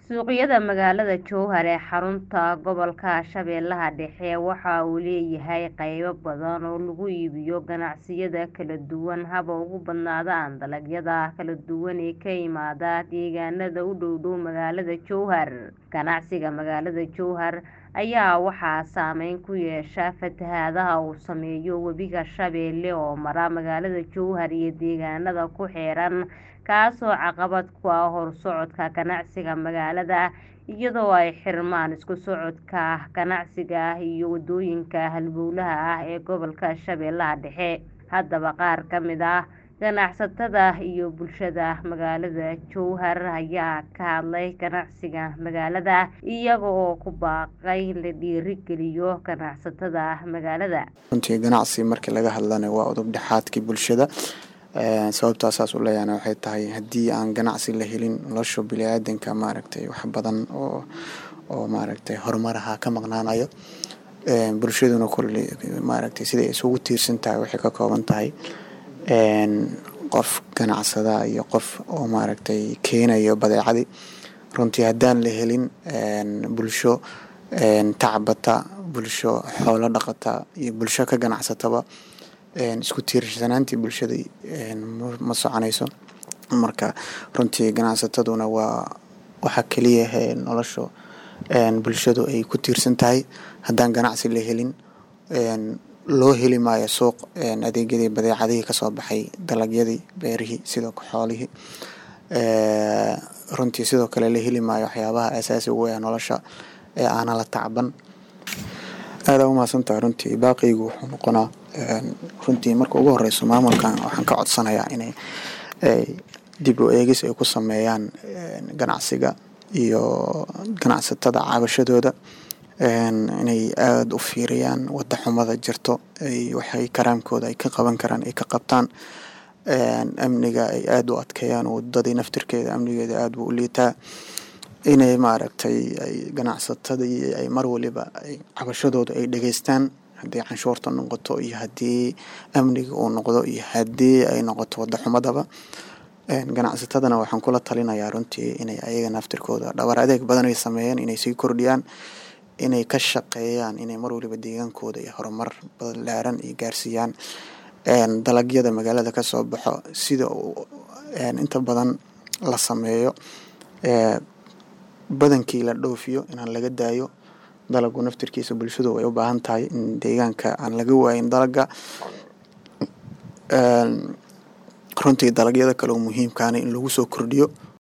Suuqyada magaalada Jowhar ee xarunta gobolka Shabeellaha Dhexe waxa uu leeyahay qaybo badan oo lagu iibiyo ganacsiyada kala duwan haba ugu badnaadaan dalagyada kala duwan ee ka yimaada deegaanada u dhow dhow magaalada Jowhar. Ganacsiga magaalada Jowhar ayaa waxaa saameyn ku yeesha fatahaadaha uu sameeyo Webiga Shabeelle oo mara magaalada Jowhar iyo deegaanada ku xeeran kaasoo caqabad ku ah horsocodka ganacsiga magaalada iyadoo ay xirmaan isku socodka ganacsiga iyo wadooyinka halbowlaha ah ee gobolka Shabeellaha Dhexe. Haddaba qaar ka mid ah ganacsatada iyo bulshada magaalada Jowhar ayaa ka hadlay ganacsiga magaalada iyaga oo ku baaqay in la dhiirigeliyo ganacsatada magaalada. runtii ganacsi markii laga hadlana waa udub dhexaadkii bulshada sababtaa saas u leeyahana waxay tahay haddii aan ganacsi la helin nolosha biniaadanka maaragtay wax badan oo oo maaragtay horumaraha ka maqnaanayo bulshaduna kulli maaragtay siday isugu tiirsan tahay waxay ka kooban tahay qof ganacsada iyo qof oo maaragtay keenayo badeecadii runtii haddaan la helin bulsho tacbata bulsho xoolo dhaqata iyo bulsho ka ganacsataba isku tiirsanaantii bulshada ma soconayso marka runtii ganacsataduna waa waxa keliya ee nolosha bulshadu ay ku tiirsan tahay haddaan ganacsi la helin loo heli maayo suuq adeegyadii badeecadihii kasoo baxay dalagyadii beerihii sidoo xoolihii runtii sidoo kale la heli maayo waxyaabaha asaasiga u ah nolosha ee aana la tacban aada u mahadsantahay runtii baaqiygu wuxuu noqonaa runtii marka ugu horeyso maamulkan waxaan ka codsanayaa inay dib u eegis ay ku sameeyaan ganacsiga iyo ganacsatada cabashadooda inay aada u fiiriyaan wada xumada jirto waxay karaamkooda ay ka qaban karaan ay ka qabtaan amniga ay aada u adkeeyaan wadadii naftirkeeda amnigeeda aada buu u liitaa inay maaragtay ay ganacsatadii ay mar waliba ay cabashadooda ay dhageystaan haddii canshuurta noqoto iyo haddii amniga uu noqdo iyo haddii ay noqoto wada xumadaba ganacsatadana waxaan kula talinayaa runtii inay ayaga naftirkooda dhabar adeeg badan ay sameeyeen inay sii kordhiyaan inay ka shaqeeyaan inay mar waliba deegaankooda iyo horumar balaaran ay gaarsiiyaan dalagyada magaalada kasoo baxo sida inta badan la sameeyo badankii la dhoofiyo inaan laga daayo dalagu naftirkiisa bulshadu way u baahan tahay in deegaanka aan laga waayin dalaga runtii dalagyada kale oo muhiimkaana in lagu soo kordhiyo